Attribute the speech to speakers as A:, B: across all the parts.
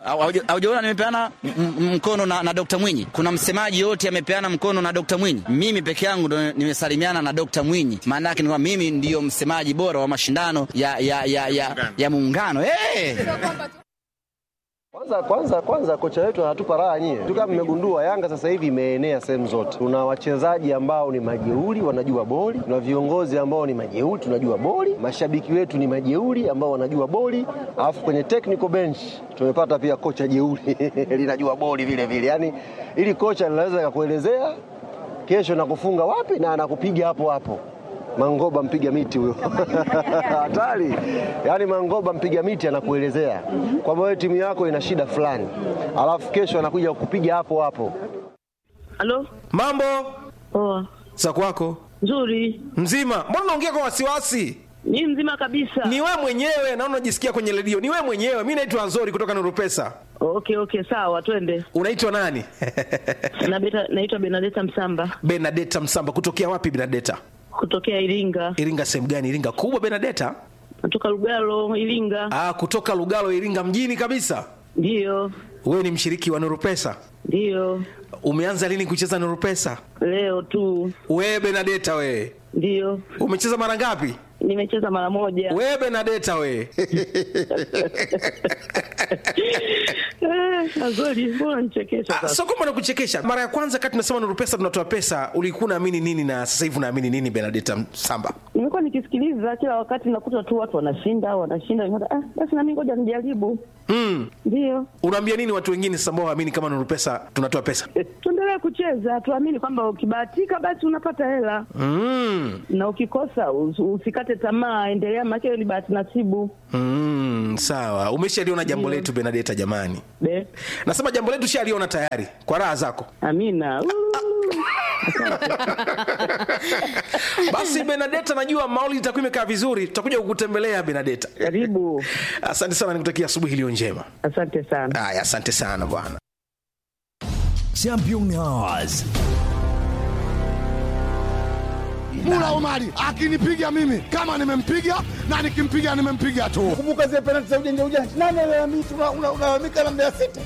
A: Haujaona nimepeana m- m- mkono na, na Dr. Mwinyi? Kuna msemaji yote amepeana mkono na Dr. Mwinyi. Mimi peke yangu ndo nimesalimiana na Dr. Mwinyi. Maana yake ni kwamba mimi ndiyo msemaji bora wa mashindano ya ya ya ya, ya muungano. Hey!
B: Kwanza kwanza kwanza kocha wetu anatupa raha nyie. Tu kama mmegundua Yanga sasa hivi imeenea sehemu zote. Tuna wachezaji ambao ni majeuri wanajua boli, tuna viongozi ambao ni majeuri tunajua boli, mashabiki wetu ni majeuri ambao wanajua boli, alafu kwenye technical bench tumepata pia kocha jeuri linajua boli vile vile. Yaani ili kocha linaweza kukuelezea kesho nakufunga wapi na anakupiga hapo hapo. Mangoba mpiga miti huyo hatari. Yaani Mangoba mpiga miti anakuelezea kwamba wewe timu yako ina shida fulani, alafu kesho anakuja kukupiga hapo hapo.
C: Halo?
D: Mambo
C: Poa.
D: za kwako
C: Nzuri.
D: mzima? Mbona unaongea kwa wasiwasi?
C: Ni mzima kabisa.
D: Ni wewe mwenyewe, naona unajisikia kwenye redio. Ni wewe mwenyewe. Mi naitwa Nzori kutoka Nuru Pesa.
C: Okay, okay, sawa, twende.
D: Unaitwa nani?
C: Na beta, naitwa Benadeta Msamba
D: Benadeta Msamba. Kutokea wapi Benadeta?
C: kutokea Iringa.
D: Iringa sehemu gani? Iringa kubwa Benadeta?
C: Natoka Lugalo, Iringa.
D: Ah, kutoka Lugalo, Iringa mjini kabisa.
C: Ndiyo.
D: Wewe ni mshiriki wa Nuru Pesa.
C: Ndiyo.
D: Umeanza lini kucheza Nuru Pesa?
C: Leo tu.
D: Wewe Benadeta wewe.
C: Ndiyo.
D: Umecheza mara ngapi?
C: Nimecheza mara moja.
D: Wewe Benadeta wewe.
C: Eh, Azori, mbona nichekesha
D: Ah,
C: sasa?
D: Sio kwamba nakuchekesha. Mara ya kwanza kati tunasema Nuru Pesa tunatoa pesa, ulikuwa unaamini nini na sasa hivi unaamini nini Benadeta Msamba?
C: Nimekuwa nikisikiliza kila wakati nakuta tu watu wanashinda, wanashinda. Nikaona, Ah, basi na mimi ngoja nijaribu.
D: Mm.
C: Ndiyo.
D: Unaambia nini watu wengine sasa ambao waamini kama Nuru Pesa tunatoa pesa?
C: Eh, Tuendelee kucheza, tuamini kwamba ukibahatika basi unapata hela.
D: Mm.
C: na ukikosa us- usikate tamaa, endelea, maana hiyo ni bahati nasibu.
D: Mm, sawa. Umeshaliona jambo letu Benadeta jamani.
C: Be,
D: Nasema jambo letu shaliona tayari kwa raha zako.
C: amina. Uu.
D: Basi Benadeta, najua mauli itakuwa imekaa vizuri, tutakuja kukutembelea Benadeta.
C: Karibu,
D: Asante sana, nikutakia asubuhi iliyo njema.
C: asante sana.
D: Haya, asante sana bwana.
E: Champion Hours.
F: Mula Omari akinipiga mimi kama nimempiga na nikimpiga nimempiga tu.
G: kumbuka zile penalti za ujanja ujanja. Nani alalamika? Una- una- Unalalamika na Mbeya City.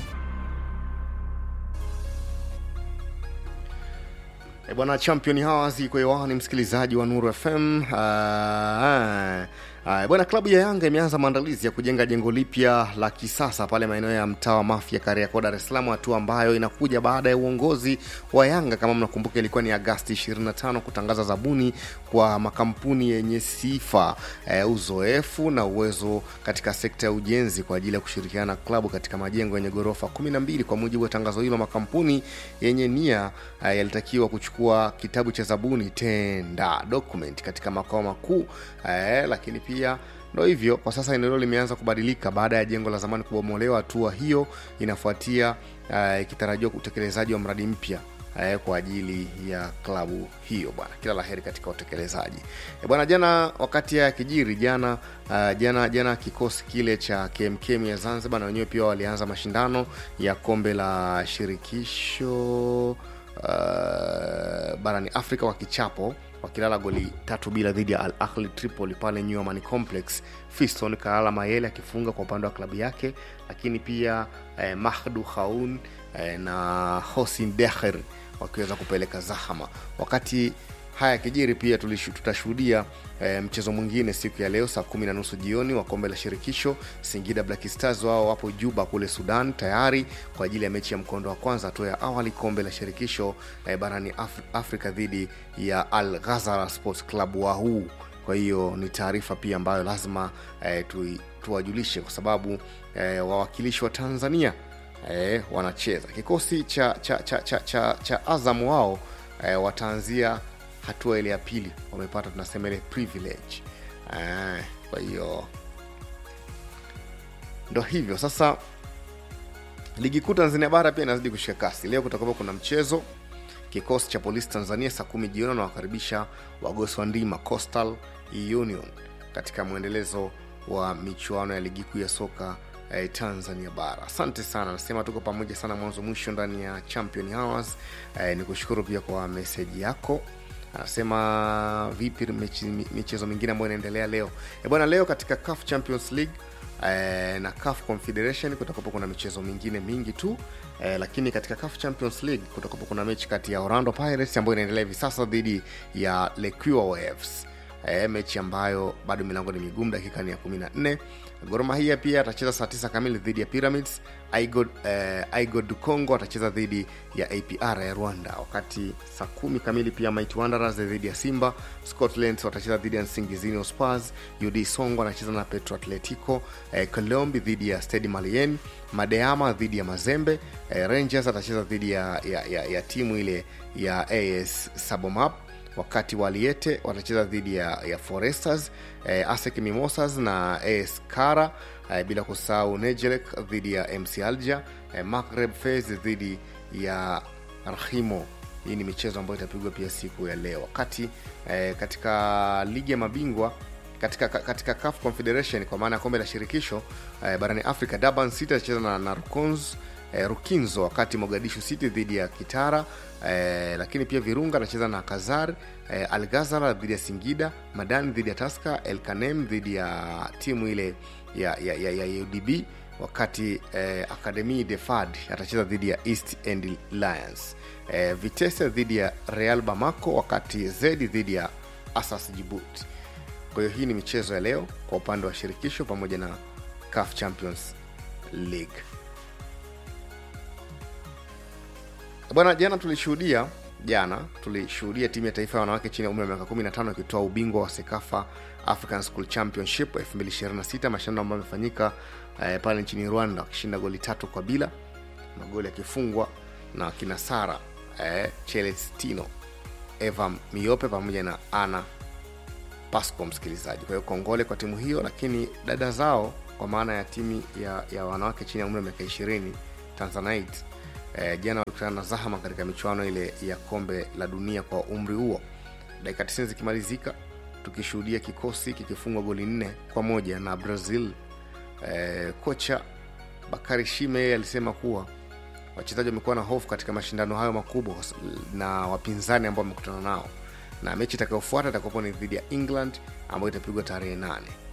H: E bwana, champion Hours iko hewani, msikilizaji wa Nuru FM. Ah, ah, bwana, klabu ya Yanga imeanza maandalizi ya kujenga jengo lipya la kisasa pale maeneo ya mtaa wa Mafia, Kariakoo, Dar es Salaam, hatua ambayo inakuja baada ya uongozi wa Yanga, kama mnakumbuka, ilikuwa ni Agasti 25 kutangaza zabuni kwa makampuni yenye sifa eh, uzoefu na uwezo katika sekta ya ujenzi kwa ajili ya kushirikiana na klabu katika majengo yenye ghorofa 12. Kwa mujibu wa tangazo hilo, makampuni yenye nia eh, yalitakiwa kuchukua kitabu cha zabuni tenda document katika makao makuu eh, lakini pia ndo hivyo kwa sasa eneo hilo limeanza kubadilika baada ya jengo la zamani kubomolewa. Hatua hiyo inafuatia eh, ikitarajiwa utekelezaji wa mradi mpya eh, kwa ajili ya klabu hiyo bwana kila la heri katika utekelezaji eh, bwana jana wakati ya kijiri jana uh, jana jana kikosi kile cha kmkm ya zanzibar na wenyewe pia walianza mashindano ya kombe la shirikisho uh, barani afrika kwa kichapo wakilala goli tatu bila dhidi ya al ahli tripoli pale new Amani complex fiston kalala mayele akifunga kwa upande wa klabu yake lakini pia eh, mahdu khaun eh, na hosin deher wakiweza kupeleka zahama wakati haya kijiri pia tulishu- tutashuhudia e, mchezo mwingine siku ya leo saa kumi na nusu jioni wa kombe la shirikisho singida black stars wao wapo juba kule sudan tayari kwa ajili ya mechi ya mkondo wa kwanza hatua ya awali kombe la shirikisho e, barani Af- afrika dhidi ya al ghazara sports club wahuu kwa hiyo ni taarifa pia ambayo lazima e, tu, tuwajulishe kwa sababu e, wawakilishi wa tanzania e, wanacheza kikosi cha cha cha cha, cha, cha azam wao e, wataanzia hatua ile ya pili wamepata tunasema ile privilege e, kwa hiyo ndo hivyo sasa ligi kuu tanzania bara pia inazidi kushika kasi leo kutakuwa kuna mchezo kikosi cha polisi tanzania saa kumi jioni wanawakaribisha wagosi wa ndima coastal union katika mwendelezo wa michuano ya ligi kuu ya soka eh, tanzania bara asante sana nasema tuko pamoja sana mwanzo mwisho ndani ya champion hours eh, ni kushukuru pia kwa meseji yako anasema vipi mechi- michezo mingine ambayo inaendelea leo e bwana leo katika CAF champions league eh, na CAF Confederation kutakuwa kuna michezo mingine mingi tu eh, lakini katika CAF Champions League kutakuwa kuna mechi kati ya Orlando Pirates ambayo inaendelea hivi sasa dhidi ya Lequia Waves e, mechi ambayo bado milango ni migumu dakika ni ya 14 Gor Mahia pia atacheza saa 9 kamili dhidi ya Pyramids Igod, eh, Igod du Congo atacheza dhidi ya APR ya Rwanda wakati saa kumi kamili pia Mighty Wanderers dhidi ya Simba Scotland watacheza dhidi ya Nsingizini Spurs UD Songo anacheza na Petro Atletico eh, Colombi dhidi ya Stade Malien Madeama dhidi ya Mazembe eh, Rangers atacheza dhidi ya, ya, ya, ya timu ile ya AS Sabomap wakati waliete watacheza dhidi ya, ya foresters eh, asec mimosas na as kara eh, bila kusahau nejelek dhidi ya mc alger eh, magreb fes dhidi ya rahimo hii ni michezo ambayo itapigwa pia siku ya leo wakati eh, katika ligi ya mabingwa katika katika CAF Confederation kwa maana ya kombe la shirikisho eh, barani Afrika, Durban City atacheza na, na Rukons, eh, Rukinzo, wakati Mogadishu City dhidi ya Kitara eh, lakini pia Virunga anacheza na Kazar eh, Al Ghazal dhidi ya Singida, Madani dhidi ya Taska, El Kanem dhidi ya timu ile ya, ya, ya, ya UDB wakati eh, Academy de Fad atacheza dhidi ya East End Lions. Eh, Vitesse dhidi ya Real Bamako wakati Zedi dhidi ya Asas Djibouti. Kwa hiyo hii ni michezo ya leo kwa upande wa shirikisho pamoja na CAF Champions League. Bwana, jana tulishuhudia jana tulishuhudia timu ya taifa ya wanawake chini ya umri wa miaka 15 ikitoa ubingwa wa Sekafa African School Championship 2026 mashindano ambayo yamefanyika eh, pale nchini Rwanda wakishinda goli tatu kwa bila, magoli yakifungwa na kina Sara eh, Celestino, Eva Miope pamoja na Ana Pasco, msikilizaji. Kwa hiyo kongole kwa timu hiyo, lakini dada zao kwa maana ya timu ya, ya wanawake chini ya umri wa miaka 20 Tanzanite eh, jana walikutana na Zahama katika michuano ile ya kombe la dunia kwa umri huo. Dakika 90 zikimalizika, tukishuhudia kikosi kikifungwa goli nne kwa moja na Brazil. Eh, kocha Bakari Shime yeye alisema kuwa wachezaji wamekuwa na hofu katika mashindano hayo makubwa na wapinzani ambao wamekutana nao, na mechi itakayofuata itakapo ni dhidi ya England ambayo itapigwa tarehe nane.